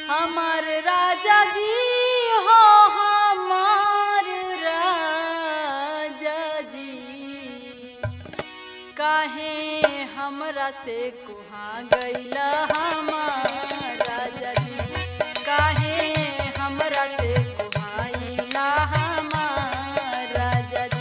हमार राजा जी हो हमार राजा जी काहे हमरा से कुहा गईला हमार राजा जी काहे हमरा से कुहाइला हमार राजा जी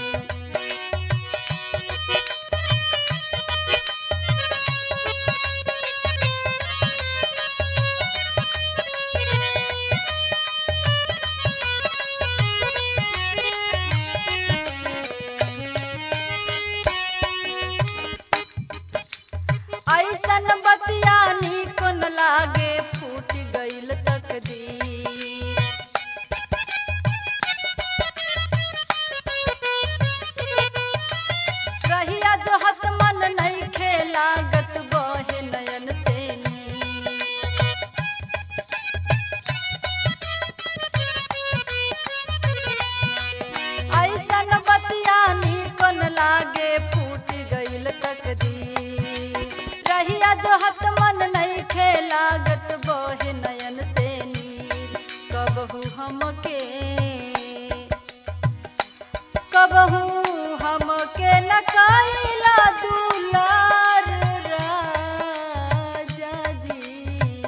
ऐसन बतिया निक न लागे फूट गईल तकदीर रहिया जो हत मन नहीं खेलागत बहे नयन से नीर। ऐसन बतिया निकन लागे फूट गईल तकदीर रहिया जो हत मन नहीं खेलागत बहे नयन से नीर कबहू हमके कबहू हमके न काइला दुलार राजा जी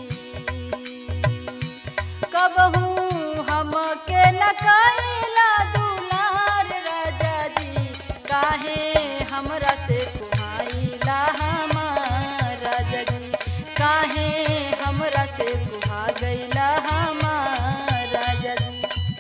कबहू हमके न काइला दुलार राजा जी काहे हमरा से कुहाइला हमार राजा जी काहे हमरा से कुहा गईला हमार राजा जी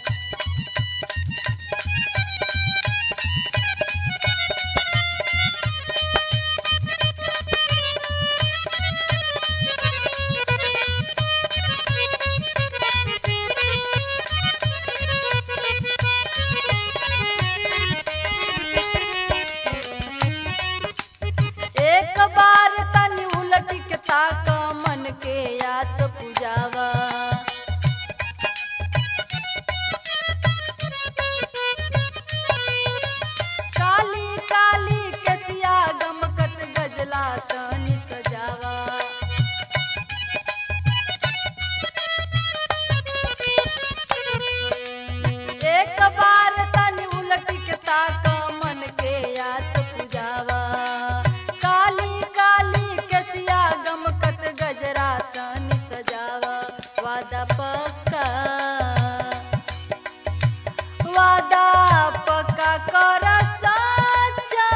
एक बार तनी उलट के ताक मन के आस पुजावा काली काली कसिया गमकत गजला तनी सजावा एक बार तनी उलट के ताक मन के आस पुजावा काली काली कसिया गमकत गजरा तनी सजावा वादा पक्का वादा पक्का कर सच्चा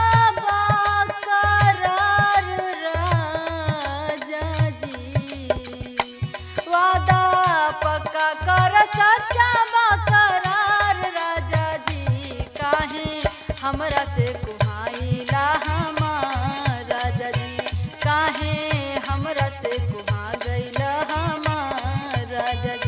करार राजा जी वादा पक्का कर सच्चा करार राजा जी काहे हमरा से कुहाइला हमार राजा जी काहे हमरा से कुहा गईला हमार राजा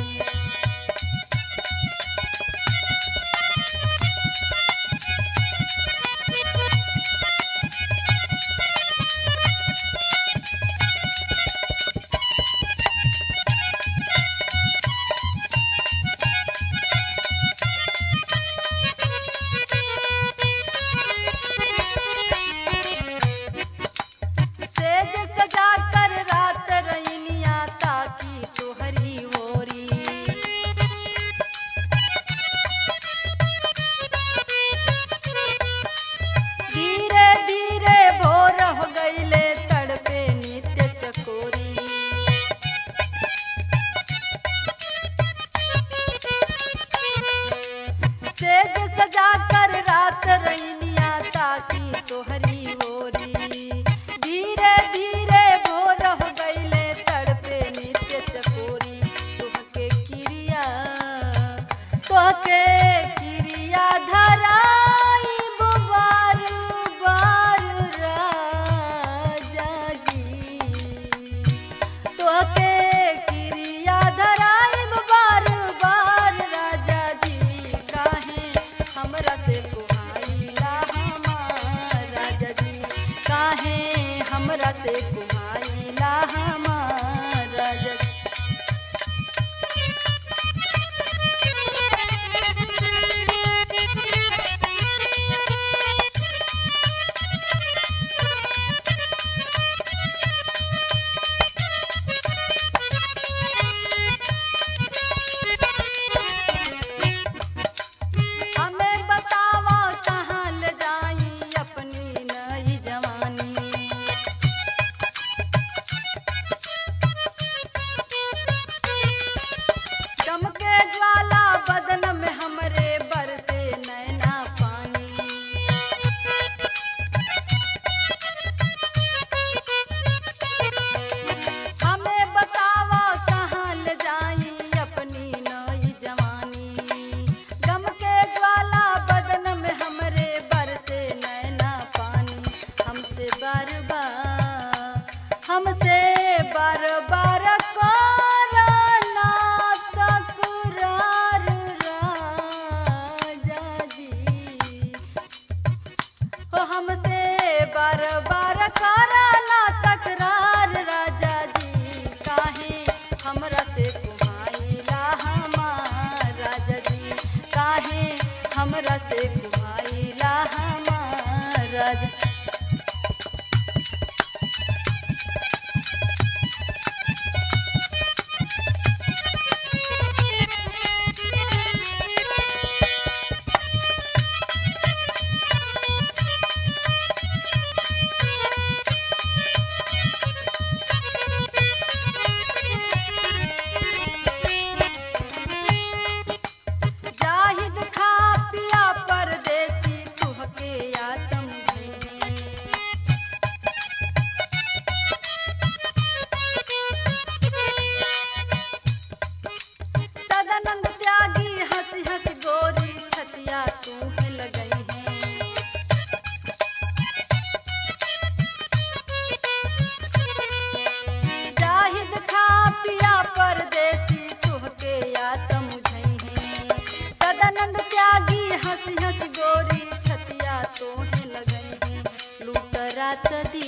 हमरा से कुमाइला हमार राजा जाहिद खा पिया परदेसी तुहके या समझे सदानंद त्यागी हंस हंस गोरी छतिया तू है लगई है जाहिद खा पिया परदेसी तुहके या समझई है सदानंद त्यागी हंस हंस गोरी छतिया तोहे लगई है लूट रात दी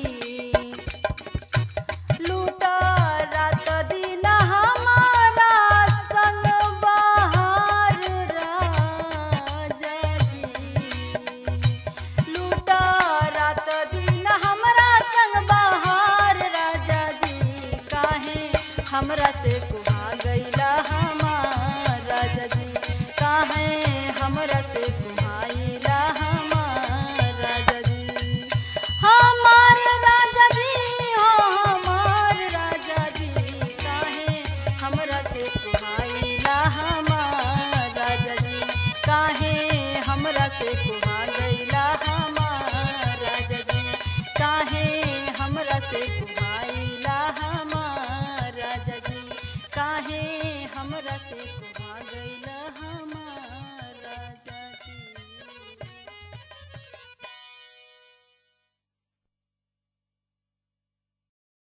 लूट रात दिन हमारा संग बहार राजा जी लूट रात दिन हमरा संग बहार राजा जी काहे हमरा से कुहा गईला हमार राजा जी काहे हमरा से कुहाइला हमार राजा जी हमार राजा जी हो हमार राजा जी काहे हमरा से कुहाइला हमार राजा जी काहे हमरा से कुहा गईला हमार राजा जी काहे हमरा से कुहाइला हमार राजा जी काहे हमरा से कुहा गईला हमार